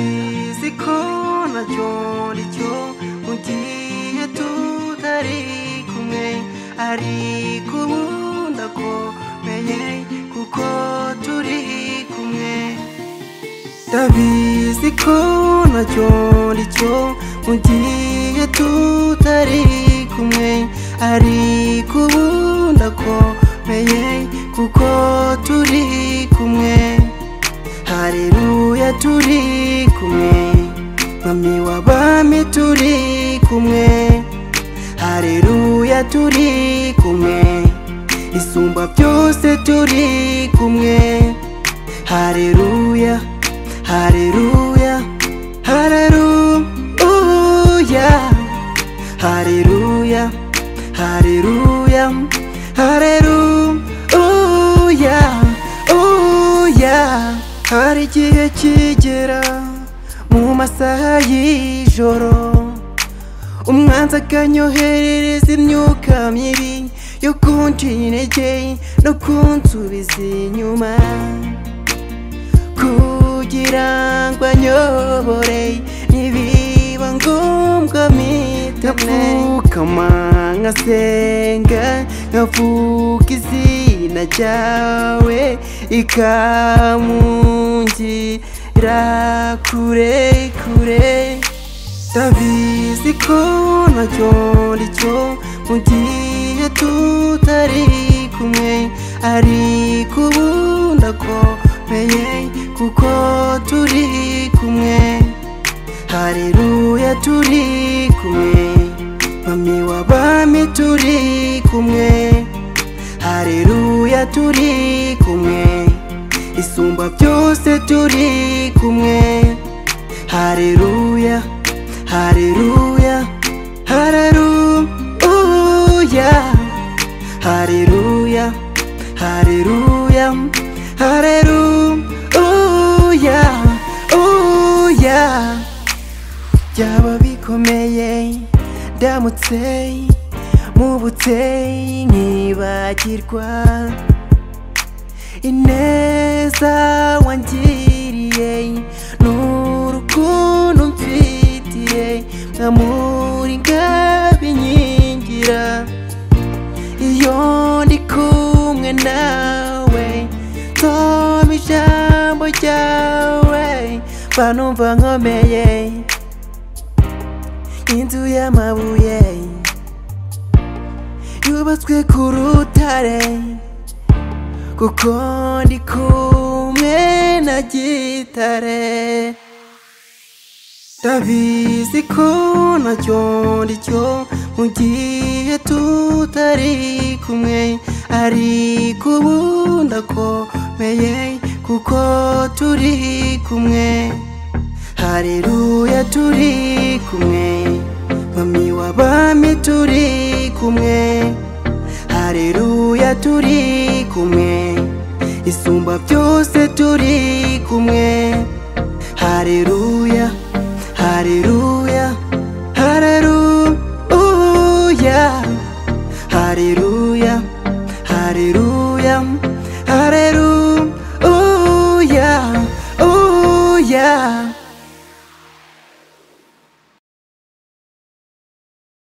ndabizi ko nacyo ari cyo mugihe tutari kumwe ariko ubu ndakomeye kuko turi kumwe ndabizi ko nacyo ari cyo mugihe tutari kumwe ariko ubu ndakomeye kuko turi kumwe hareruya turi kumwe mami w'abami turi kumwe hareruya turi kumwe isumba byose turi kumwe hareruya hareruya hareruya hareruya hareruya hareruya uya hari igihe kigera mu masaha y'ijoro umwanzi akanyoherereza imyuka mibi yo kuncinya intege no kunsubiza inyuma kugira ngo anyobore nibiba ngombwa mitamwe ndapfukama nkasenga nkavuga izina ryawe ikamungira kure kure ndabizi ko nacyo ari cyo mu gihe tutari kumwe ariko ubu ndakomeye kuko turi kumwe hareruya turi kumwe mami w'abami turi kumwe hareruya turi kumwe isumba byose turi kumwe hareruya hareruya hareruya hareruya hareruya hareruya uya byaba bikomeye ndamutse mubutse nkibagirwa ineza wangiriye n'urukundo mfitiye nkamuri nkabinkingira iyo ndi kumwe nawe nsoma ijambo ryawe mba numva nkomeye inzu y'amabuye yubatswe ku rutare kuko ndi kumwe na gitare ndabizi ko nacyo ndi cyo mu gihe tutari kumwe ariko ubu ndakomeye kuko turi kumwe hareruya turi kumwe mami w'abami turi kumwe hareruya turi kumwe isumba byose turi kumwe hareruya hareruya hareruya hareruya hareruya hareruya